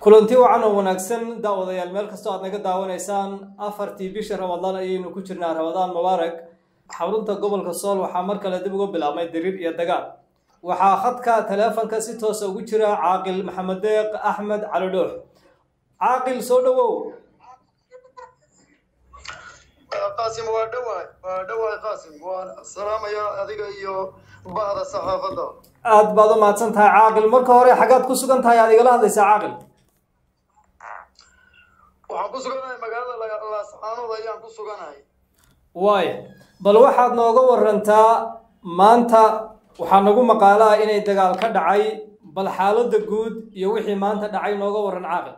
kulanti wacan oo wanaagsan daawadayaal meel kastoo aad naga daawanaysaan afartii bisha ramadaan ayaynu ku jirnaa ramadaan mubaarak xarunta gobolka sool waxaa mar kale dib uga bilaabmay dariir iyo dagaal waxaa khadka taleefonka si toosa ugu jira caaqil maxamed deeq axmed cali dhoox caaqil soo dhowow qaasim waa dhowahay waa dhowahay qaasim waan salaamaya adiga iyo bahda saxaafadda aad baad u mahadsan tahay caaqil marka hore xaggaad ku sugan tahay aad igala hadlaysaa caaqil waxaan ku suganahay magaalada laascaanood ayaan ku suganahay waaya bal waxaad nooga warantaa maanta waxaa nagu maqaalo ah inay dagaal ka dhacay bal xaaladda guud iyo wixii maanta dhacay nooga waran caaqil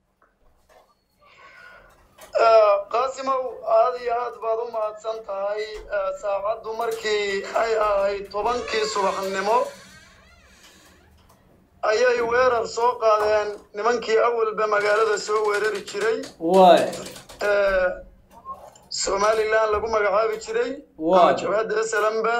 qaasimow aada iyo aad baad u mahadsan tahay saacaddu markii ay ahayd tobankii subaxnimo ayay weerar soo qaadeen nimankii awalba magaalada soo weerari jiray waaya somalilan lagu magacaabi jiray Waa. ama jabhadda slamba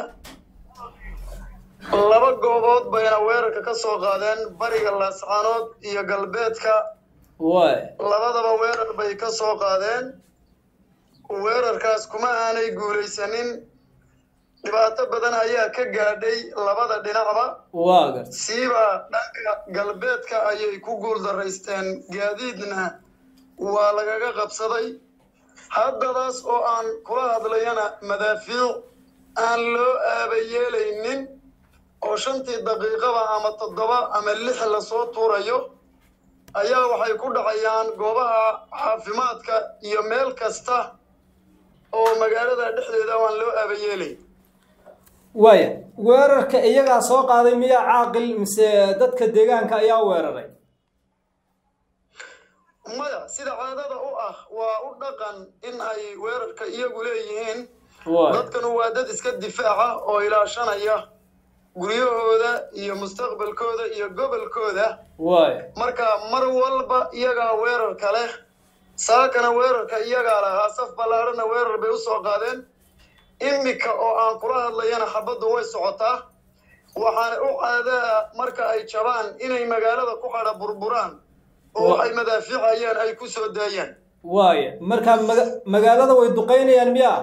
laba goobood bayna weerarka ka soo qaadeen bariga laascaanood iyo galbeedka waaya labadaba weerar bay ka soo qaadeen weerarkaas kuma aanay guulaysanin dhibaato badan ayaa ka gaadhay labada dhinacba waa garta siiba dhanka galbeedka ayay ku guuldaraysteen gaadiidna waa lagaga qabsaday haddadaas oo aan kula hadlayana madaafiic aan loo aaba yeelaynin oo shantii daqiiqaba ama toddoba ama lix lasoo tuurayo ayaa waxay ku dhacayaan goobaha caafimaadka iyo meel kasta oo magaalada dhexdeeda aan loo aaba yeelayn waaya weerarka iyagaa soo qaaday miyaa caaqil mise dadka deegaanka ayaa weeraray maya sida caadada u ah waa u dhaqan in ay weerarka iyagu leeyihiin waaya dadkanu waa dad iska difaaca oo ilaashanaya guryahooda iyo mustaqbalkooda iyo gobolkooda waaya marka mar walba iyagaa weerarka leh saakana weerarka iyagaa lahaa saf ballaarhana weerar bay u soo qaadeen imika oo aan kula hadlayana xabaddu way socotaa waxaana u caadaa marka ay jabaan inay magaalada ku qadha burburaan oo Wa- ay madaafiicayaan ay ku soo daayaan waaya marka maga magaalada way duqeynayaan miyaa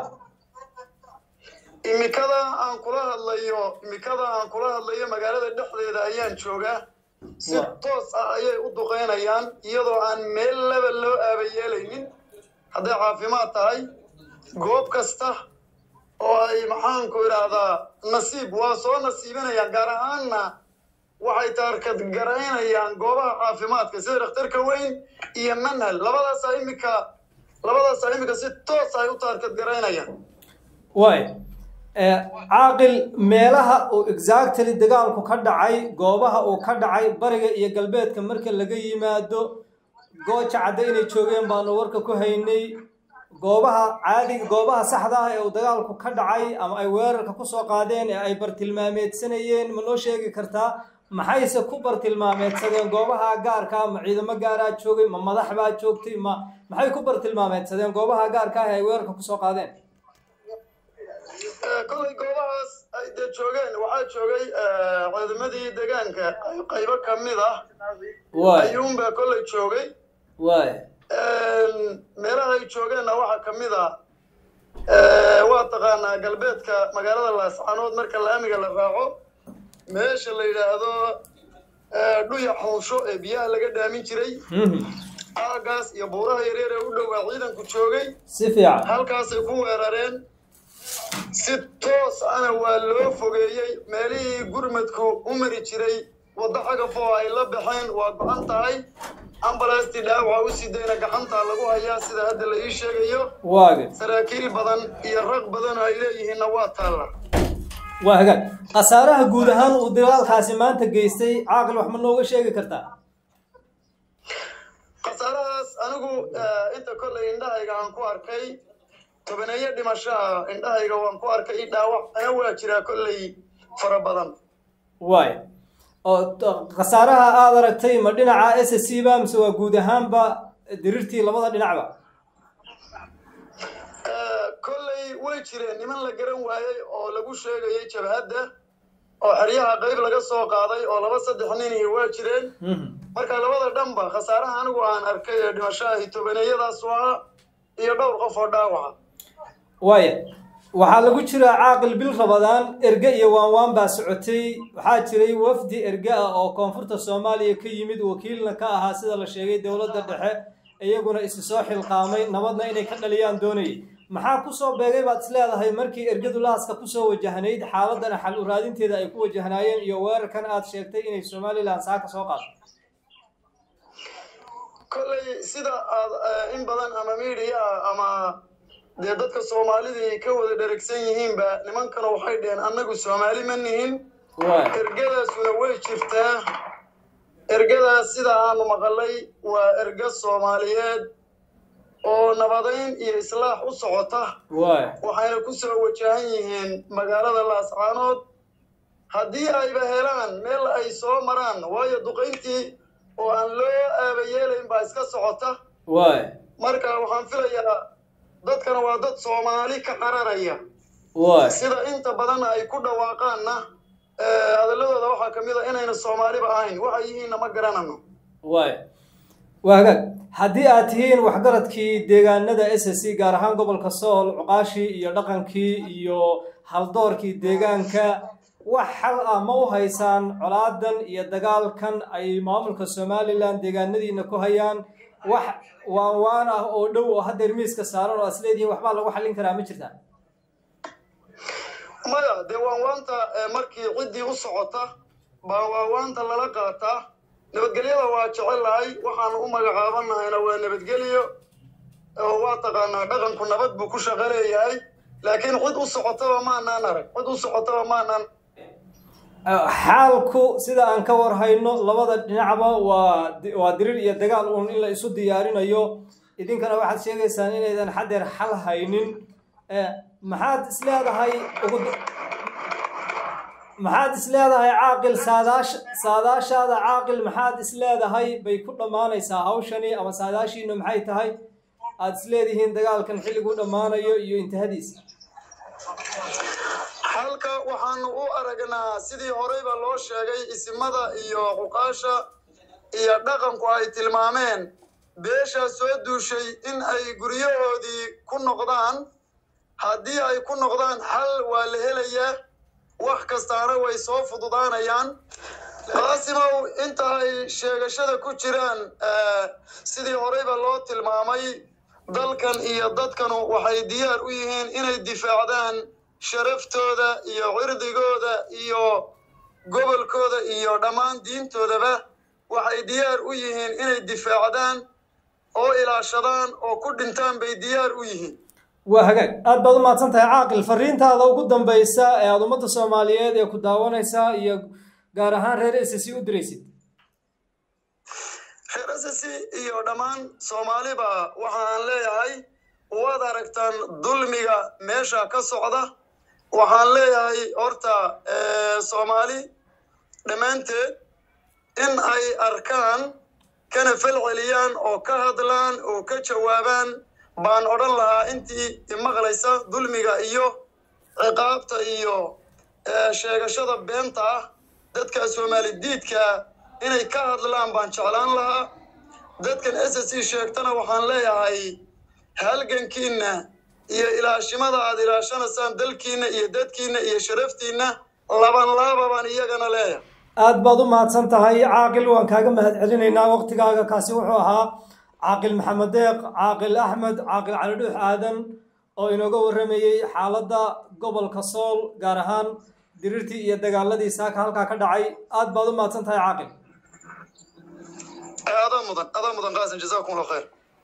imikada aan kula hadlayo imikada aan kula hadlayo magaalada dhexdeeda ayaan joogaa si Wa- toos ah ayay u duqeynayaan iyadoo aan meel laba loo aaba yeelaynin hadday caafimaad tahay goob kasta oo ay maxaanku idhaahdaa nasiib waa soo nasiibinayaan gaar ahaanna waxay taarkad garaynayaan goobaha caafimaadka sida dhakhtarka weyn iyo manhal labadaasaa imika labadaasaa imika si toos ay u taarkad garaynayaan waaya Eh, caaqil meelaha uu exactly dagaalku ka dhacay goobaha uu ka dhacay bariga iyo galbeedka marka laga yimaado gooja cadde inay joogeen baanu warka ku haynay goobaha caadiga goobaha saxda ah ee uu dagaalku ka dhacay ama ay weerarka kusoo qaadeen ee ay bartilmaameedsanayeen ma noo sheegi kartaa maxayse ku bartilmaameedsadeen goobaha gaarka ah ma ciidamo gaaraa joogay ma madax baa joogtay ma maxay ku bartilmaameedsadeen goobaha gaarka ah ee ay weerarka kusoo qaadeen Eh, kollay goobahaas ay dee joogeen waxaa joogay eh, ciidamadii deegaanka ay- qaybo ka mid ah waaya ayuunbaa kollay joogay waaya meelaha ay joogeenna waxaa ka mid ah eh, waa taqaanaa galbeedka magaalada laascaanood marka laamiga la raaco meesha la yidhaahdo eh, dhuya xunsho ee biyaha laga dhaamin jiray Mhm. aagaas iyo buuraha yaryar ee u dhowaa ciidanku joogay si fiican halkaasay ku weerareen si toos ana waa loo fogeeyey meelihii gurmadku u mari jiray waddo xagaf oo ay la baxeen waa go-an tahay ambalastii dhaawaca u sidayna gacantaa lagu hayaa sida hadda la ii sheegayo waage saraakiil badan iyo rag badan oo ay leeyihiinna waa taalla waa hagaag khasaaraha guud ahaan uu dagaalkaasi maanta geystay caaqil wax ma nooga sheegi kartaa khasaarahaas anigu eh, inta kollay indhahayga aan ku arkay tobaneeyo dhimashaha indhahayga waan ku arkay dhaawac ana waa jiraa kollay fara badan waay oo t- khasaaraha aad aragtay ma dhinaca s c ba mise waa guud ahaanba dirirtii labada dhinacba Eh, kollay way jireen niman la garan waayey oo lagu sheegayay jabhadda oo xeryaha qayb laga soo qaaday oo laba saddex nin iyo waa jireen marka labada dhanba khasaaraha anigu aan arkay ee dhimashaha tobaneeyadaas waa iyo dhowr qof oo dhaawaca waaya waxaa lagu jiraa caaqil bil rabadaan erge iyo waanwaan baa socotay waxaa jiray wafdi erge ah oo koonfurta soomaaliya ka yimid wakiilna ka ahaa sida la sheegay dowladda dhexe iyaguna isi soo xilqaamay nabadna inay ka dhaliyaan doonayay maxaa kusoo beegay baad is leedahay markii ergadu lahaska kusoo wajahnayd xaaladana xal u raadinteeda ay ku wajahnaayeen iyo weerarkan aad sheegtay inay somalilan saaka soo qaado kolley sida aad in badan ama miidiya ama dee dadka soomaalidii ka wada dheragsan yihiinba nimankana waxay dheheen annagu soomaali ma nihin ergadaasuna way jirtaa ergadaas sida aanu maqalay waa erge soomaaliyeed oo nabadayn iyo islaax u socota waxayna ku soo wajahan yihiin magaalada laascaanood haddii ayba helaan meel ay soo maraan waayo duqayntii oo aan loo aabayeelayn baa iska socota marka waxaan filayaa dadkana waa dad soomaali ka qararaya sida inta badan ay ku dhawaaqaanna hadalladooda waxaa ka mid a inayna soomaaliba ahayn waxay yihiinna ma garanano waay waa hagaag haddii aad tihiin waxgaradkii deegaanada s s c gaar ahaan gobolka sool cuqaashii iyo dhaqankii iyo haldoorkii deegaanka wax xal ah ma u haysaan colaadan iyo dagaalkan ay maamulka somalilan deegaanadiina ku hayaan wax waan waan ah oo dhow oo haddeer miiska saaran oo asleedihiin waxbaa lagu xallin karaa ma jirtaa maya dee waanwaanta markii ciddii u socota baa waanwaanta lala qaataa nabadgelyada waa jecelahay waxaanu u magacaabannahayna waa nabadgelyo oo waa taqaanaa dhaqanku nabad buu ku shaqo leeyahay laakiin cid u socotaba maanaan arag cid u socotaba maanaan xaalku sida aan ka war hayno labada dhinacba waa waa dirir iyo dagaal uun in la isu diyaarinayo idinkana waxaad sheegaysaan inaydan xadeer xal haynin maxaad is leedahay ugu maxaad is leedahay caaqil saadaash saadaashaada caaqil maxaad is leedahay bay ku dhammaanaysaa hawshani ama saadaashiinu maxay tahay aada is leedihiin dagaalkan xilliguu dhammaanayo iyo intihadiisa halka waxaanu u aragnaa sidii horeyba loo sheegay isimada iyo cuqaasha iyo dhaqanku ay tilmaameen beeshaa soo duushay in ay guryahoodii ku noqdaan haddii ay ku noqdaan xal waa la helayaa wax kastaana way soo fududaanayaan qaasimow inta ay sheegashada ku jiraan sidii horeyba loo tilmaamay dalkan iyo dadkanu waxay diyaar u yihiin inay difaacdaan sharaftooda iyo cirdigooda iyo gobolkooda iyo dhammaan diintoodaba waxay diyaar u yihiin inay difaacdaan oo ilaashadaan oo ku dhintaan bay diyaar u yihiin waa hagaag aad baad u mahadsan tahay caaqil fariintaada ugu dambaysa ee aada ummadda soomaaliyeed ee ku daawanaysaa iyo gaar ahaan reer s c u diraysid reer s c iyo dhammaan soomaaliba waxa aan leeyahay waad aragtaan dulmiga meesha ka socda waxaan leeyahay horta soomaali dhammaanteed in ay arkaan kana fal celiyaan oo ka hadlaan oo ka jawaabaan baan odhan lahaa intii imaqlaysa dulmiga iyo ciqaabta iyo sheegashada beenta ah dadka soomaali diidka inay ka hadlaan baan jeclaan lahaa dadkan s s c sheegtana waxaan leeyahay halgankiinna iyo ilaashimada aad ilaashanaysaan dalkiinna iyo dadkiinna iyo sharaftiinna laban laaba baan iyagana leeyahay aad baad u mahadsan tahay caaqil waan kaaga mahad celinaynaa waqtigaaga kaasi wuxuu ahaa caaqil maxamed deeq caaqil axmed caaqil cali dhuux aadan oo inooga warramayey xaaladda gobolka sool gaar ahaan dirirtii iyo dagaaladii saaka halkaa ka dhacay aad baad u mahadsan tahay caaqil adaa mudan adaa mudan qaasim jazaakum allah khayr